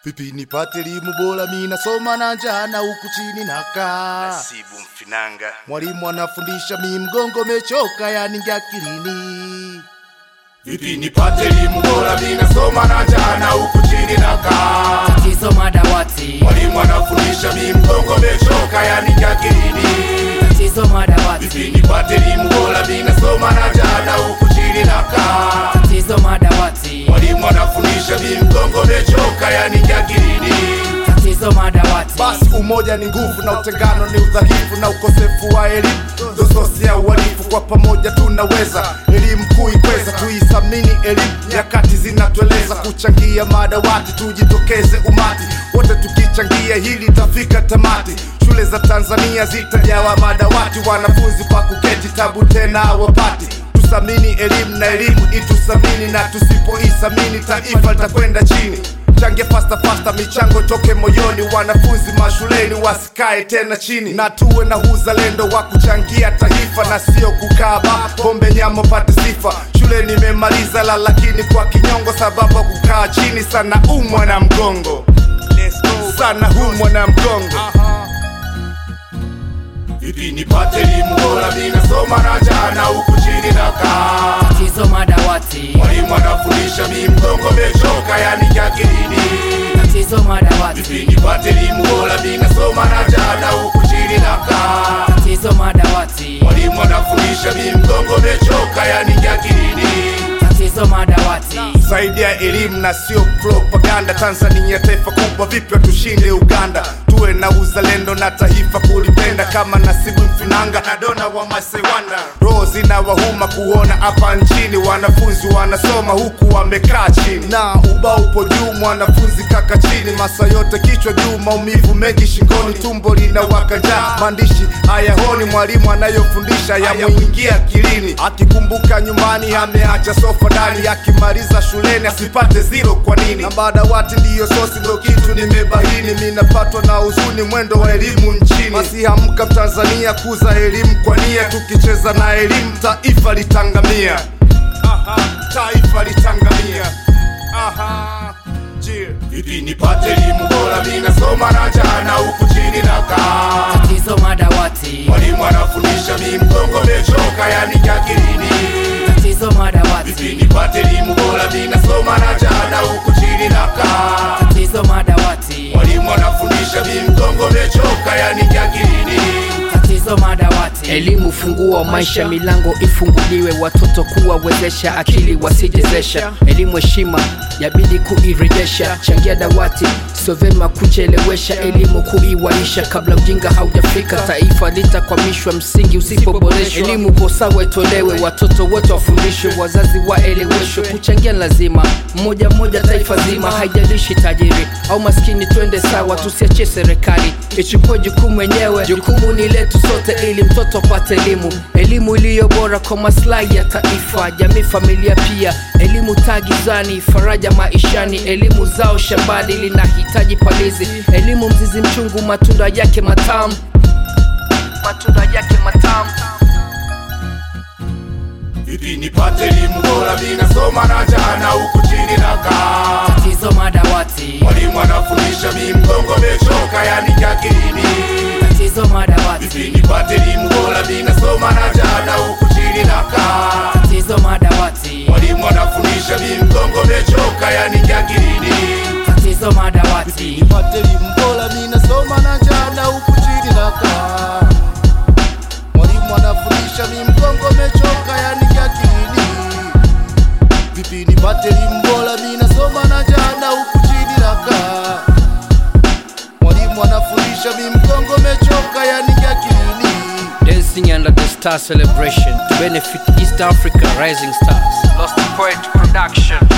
Vipi nipate elimu bora, mi nasoma na njana huku chini nakaa. Nasibu Mfinanga. Mwalimu anafundisha, mi mgongo mechoka, yani ngakilini. Vipi nipate elimu bora, mi nasoma na njana huku chini nakaa. tatizo madawati Mwalimu anafundisha, mi mgongo mechoka, yani ngakilini. tatizo madawati Vipi nipate elimu bora, mi nasoma na njana huku chini nakaa. tatizo madawati Mwalimu anafundisha, mi mgongo mechoka, yani ngakilini. tatizo madawati Basi umoja ni nguvu na utengano ni udhaifu na ukosefu wa elimu ndo sosi ya uhalifu. Kwa pamoja tunaweza elimu kuikweza, tuithamini elimu, nyakati zinatueleza kuchangia madawati, tujitokeze umati wote tukichangia, hili tafika tamati. Shule za Tanzania zitajawa madawati, wanafunzi pa kuketi, tabu tena wapati tuthamini elimu na elimu ituthamini, na tusipoithamini taifa litakwenda chini. Change fasta fasta, michango toke moyoni, wanafunzi mashuleni wasikae tena chini, na tuwe na uzalendo wa kuchangia taifa na sio kukaa ba pombe nyama pate sifa. Shule nimemaliza la, lakini kwa kinyongo, sababu ya kukaa chini sana umwa na mgongo, Let's go. sana humwa na mgongo. Vipi nipate elimu bora, mi nasoma na njana huku chini nakaa tatizo madawati Mwalimu anafundisha mi mgongo mechoka, yani kiakilini. tatizo madawati Vipi nipate elimu bora, mi nasoma na njana huku chini nakaa. tatizo madawati Mwalimu anafundisha mi mgongo mechoka, yani kiakilini. tatizo madawati Zaidi ya elimu na sio propaganda. Tanzania taifa kubwa, vipi tushinde Uganda? Tuwe na uzalendo na taifa kulipenda, kama Nasibu Mfinanga na Dona wa Masewanda. Roho zinawahuma kuona hapa nchini wanafunzi wanasoma huku wamekaa chini, na ubao upo juu, mwanafunzi kaka chini, masa yote kichwa juu, maumivu mengi shingoni, tumbo linawaka njaa, maandishi hayaoni, mwalimu anayofundisha yamwingia akilini, akikumbuka nyumbani ameacha sofa ndani, akimaliza shuleni asipate zero. Kwa nini? Na madawati ndiyo sosi, ndo kitu nimebahini, minapatwa na huzuni, mwendo wa elimu nchini. Basi hamka Tanzania, kuza elimu kwa nia, tukicheza na elimu taifa litangamia. Aha, taifa litangamia. Aha, yeah. Vipi nipate elimu bora, mi nasoma na njana huku chini nakaa tatizo madawati Mwalimu anafundisha mi mgongo mechoka, yani kiakilini. tatizo madawati Vipi nipate elimu bora, mi nasoma na njana huku chini nakaa. tatizo madawati Mwalimu anafundisha mi mgongo mechoka, yani kiakilini. tatizo madawati Elimu funguo wa maisha, milango ifunguliwe, watoto kuwawezesha, akili wasijezesha. Elimu heshima yabidi kuirejesha, changia dawati, sio vyema kuchelewesha. Elimu kuiwaisha, kabla ujinga haujafika, taifa litakwamishwa msingi usipoboreshwa. Elimu kwa sawa itolewe, watoto wote wafundishwe, wazazi waeleweshwe. Kuchangia ni lazima, mmoja mmoja, taifa zima, haijalishi tajiri au maskini, twende sawa, tusiachie serikali ichukue jukumu wenyewe. Jukumu ni letu sote, ili mtoto apate elimu, elimu iliyo bora kwa maslahi ya taifa, jamii, familia pia. Elimu taa gizani, faraja maishani, elimu zao shambani, linahitaji palizi. Elimu mzizi mchungu, matunda yake matamu, matunda yake matamu. Vipi nipate elimu bora, mi nasoma na njana huku chini nakaa. tatizo madawati Mwalimu anafundisha mi mgongo mechoka, yani kiakilini. tatizo madawati Vipi nipate elimu bora, mi nasoma na njana huku chini nakaa. tatizo madawati Mwalimu anafundisha mi mgongo mechoka, yani kiakilini. tatizo madawati nipate elimu bora, mi nasoma na njana huku chini nakaa. Mwalimu anafundisha mi mgongo mechoka, yani kiakilini. Vipi nipate elimu bora, mi nasoma na njana huku chini nakaa. Mwalimu anafundisha mi mgongo mechoka, yani kiakilini. Dancing under the star celebration to benefit East Africa rising stars. Lost Poet Production.